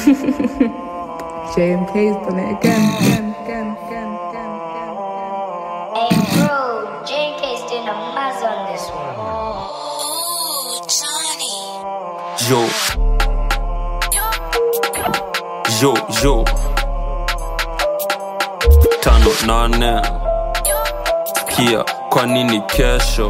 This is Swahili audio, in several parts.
JMK's done it again, again, again, again, again, again. Hey bro, JK's doing a maz on this one. Yo. Yo, yo. Tano nane. Sikia, kwa nini kesho?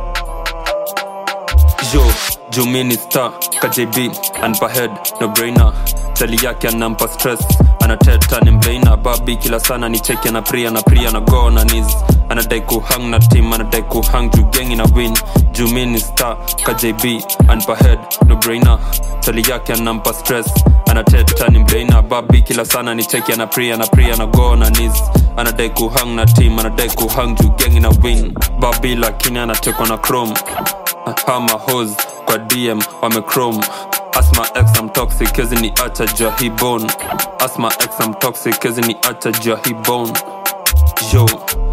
Yo, Jumini star, KJB, anpa head, no brainer. Tali yake anampa stress, anateta ni mbrainer. Babi kila sana ni cheki na pria na pria na go na knees. Anadai kuhang na team, anadai kuhang juu gengi na win. Jumini star, KJB, anpa head, no brainer. Tali yake anampa stress, anateta ni mbrainer. Babi kila sana ni cheki na pria na pria na go na knees. Anadai kuhang na team, anadai kuhang juu gengi na win. Babi lakini anatekwa na chrome hama hos kwa dm wamechrome asma x am toxic kezi ni acha jua hii bone asma x am toxic kezi ni acha jua hii bone yo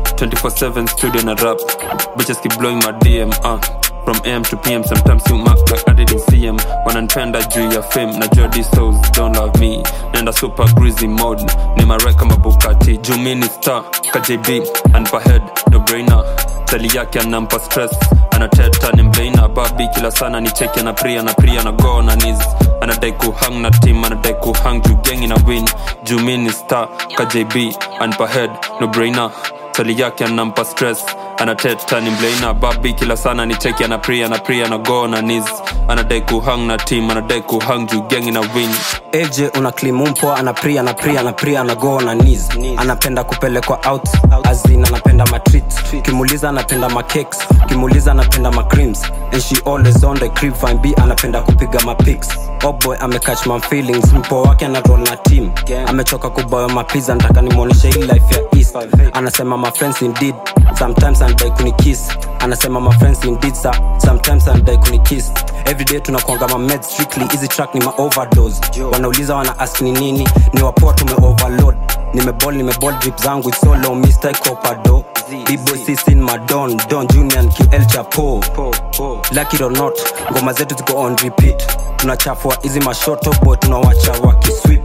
24/7 studio na rap bitches keep blowing my dm uh. from am to pm sometimes you mark like i didn't see em wananipenda juu ya fame na jua these souls don't love me nenda super greasy mode ni marek kama bukati juu mi ni star kjb anpa head no brainer tali yake anampa stress anateta ni mbeina babi kila sana ni cheki na pria na pria na go na knees anadai kuhang na team anadai kuhang juu gengi na win juu mi ni star kjb anpa head no brainer tali yake anampa stress anateta ni mbeina babi kila sana ni cheki na pria na pria na go na knees anadai kuhang na team anadai kuhang juu gengi na win AJ una klimumpo anapria na pria na pria na go na knees anapenda kupelekwa out azin anapenda matreat kimuliza anapenda macakes kimuliza anapenda macreams and she always on the crib fine b anapenda kupiga mapics oh boy amecatch my feelings mpo wake ana roll na team amechoka kuboya mapiza nataka nimwonyeshe hii life ya east anasema my friends indeed sometimes anadai kunikiss anasema my friends indeed sir. sometimes anadai kunikiss everyday tunakuanga ma meds strictly easy track ni ma overdose wanauliza wana ask ni nini ni wapoa tume overload nimebol nimebol drip zangu it's so low mr copado b-boy sisin madon don junior and ql chapo lucky it or not ngoma zetu ziko on repeat tunachafua hizi mashoto boy tunawacha wakiswip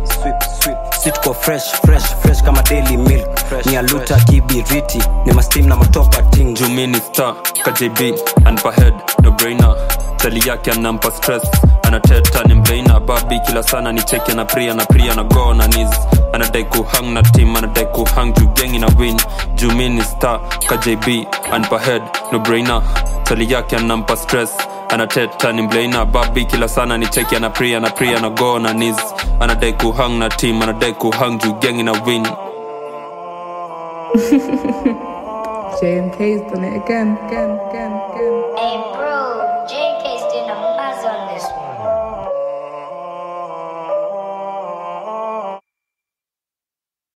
si tuko fresh fresh fresh kama daily milk ni aluta kibiriti ni mastim na matopa ting jumini star kjb anpa head no brainer tali yake anampa stress anateta ni mbeina babi kila sana ni cheki na pria na pria na go na knees anadai kuhang na team anadai kuhang juu gengi na win jumini star kjb anpa head no brainer tali yake anampa stress anateta ni mbeina babi kila sana ni cheki na pria na pria na go na knees anadai kuhang na team anadai kuhang juu gengi na win JMK's done it again, again, again, again. Hey bro,